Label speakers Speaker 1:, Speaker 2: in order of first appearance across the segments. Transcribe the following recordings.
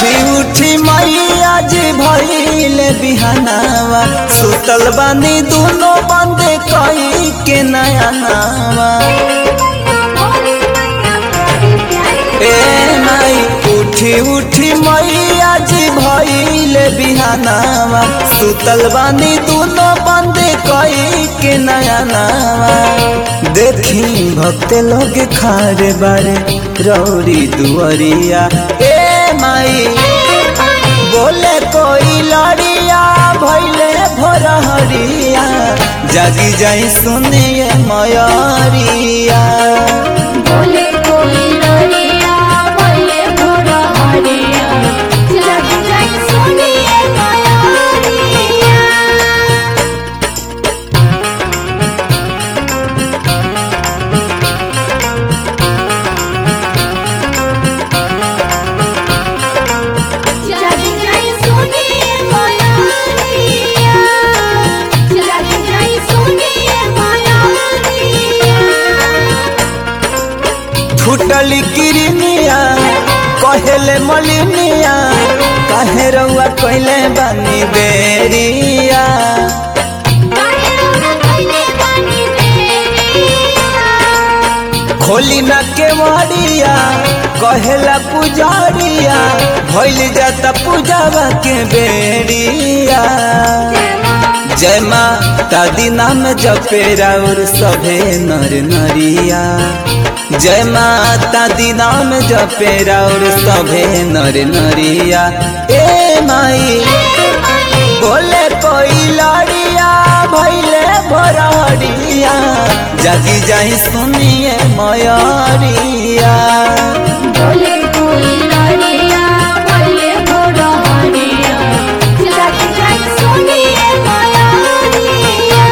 Speaker 1: उठी उठी मैया जी भइल बिहानावा सुतल बानी दोनों बंद कई के नया नावा ए माई उठी उठी मैया जी भइल बिहानावा सुतल बानी दोनों बंद कई के नया नावा देखी भक्त लोग खारे बारे रौरी दुआरिया ए माई बोले कोई लड़िया भैले भोरहरिया जागी जाई सुनिए मयरिया
Speaker 2: बोले कोई लड़िया बोले भोरा हरिया जग जग सुनिए मयारिया जग जग सुनिए मयारिया जग जग सुनिए मयारिया
Speaker 1: छुटली किरनिया कहेले मलिनिया काहे रउआ कइले बानी बेरिया खोली ना केवड़िया कहेला पुजारिया भइल जाता पूजावा के बेरिया जय माता दी नाम जपे राउर सभे नर नरिया जय माता दी नाम जपे राउर सभे नर नरिया ए माई बोले कोई लड़िया भैले भरड़िया जागी जाई सुनिए मयरिया
Speaker 2: बोले कोई लड़िया बोले भोरा हरिया जग जग सुनिए मयारिया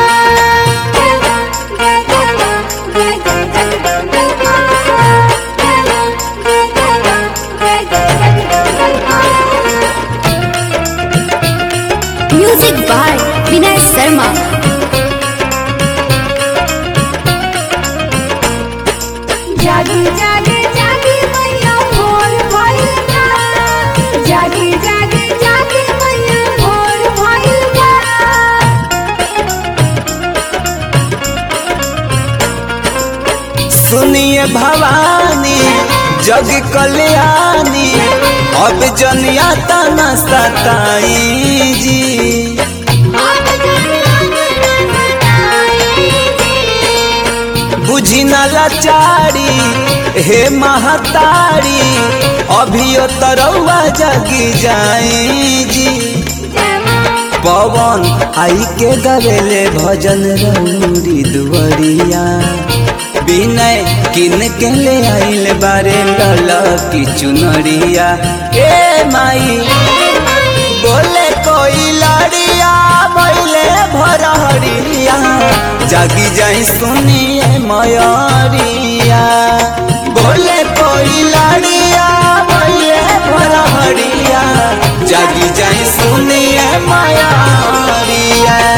Speaker 2: म्यूजिक बाय विनय शर्मा जागी जागी जागी मैया भोर भइल बा जागी जागी जागी मैया भोर भइल बा
Speaker 1: सुनिए भवानी जग कल्याणी अब जनिया तना सताई जी
Speaker 2: आप
Speaker 1: बुझी न लाचारी हे महतारी अभियो तरौआ जगी जाई जी पवन आई के गवेले भजन रौरी दुवरिया विनय किन के ले आइल बारे लल की चुनरिया ए माई बोले कोई लड़िया बैले भरहरिया जागी जाई सुनिए मयरिया बोले कोई लड़िया बैले भरहरिया जागी जाई सुनिए मयरिया